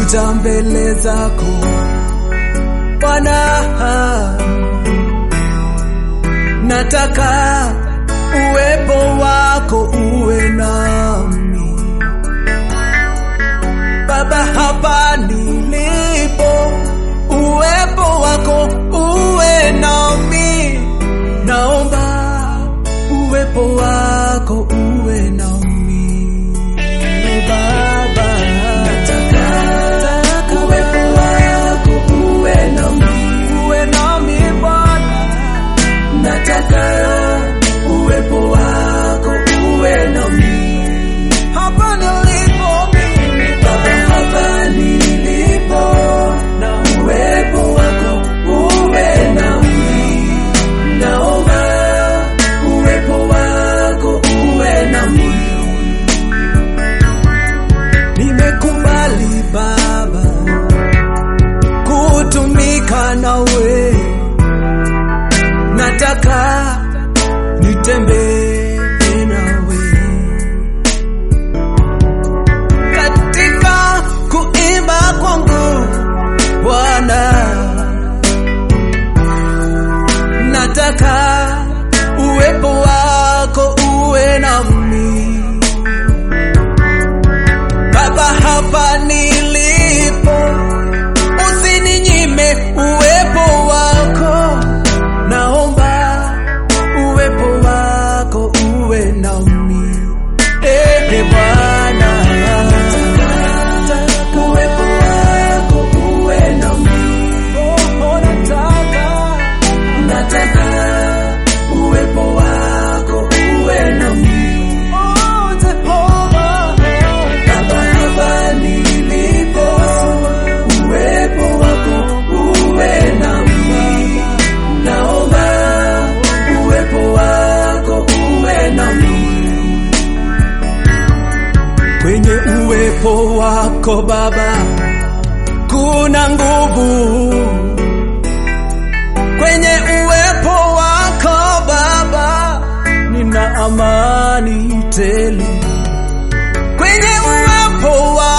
kuja mbele zako Bwana, nataka uwepo wako uwe nami Baba, hapa nilipo, uwepo wako uwe nami, naomba uwepo wako uwe nami Baba, nataka uwepo wako uwe nami, uwe nami Bwana, nataka uwepo wako uwe nami hapa nilipo mimi Baba, hapa nilipo, na uwepo wako uwe nami, naomba uwepo wako uwe nami. Nimekubali Baba kutumika nawe, nataka nitembee nawe katika kuimba kwangu Bwana, nataka uwepo wako uwe nami Baba, hapa nilipo, usininyime uwepo wako, naomba uwepo wako uwe nami. Eh, Bwana, nataka uwepo wako uwe nami. Oh, nataka, nataka uwepo wako uwe nami. Oh, Jehova, Baba, hapa nilipo, uwepo wako uwe nami. Naomba uwepo wako uwe nami. Kwenye uwepo wako Baba kuna nguvu, kwenye uwepo wako Baba nina amani tele, kwenye uwepo wako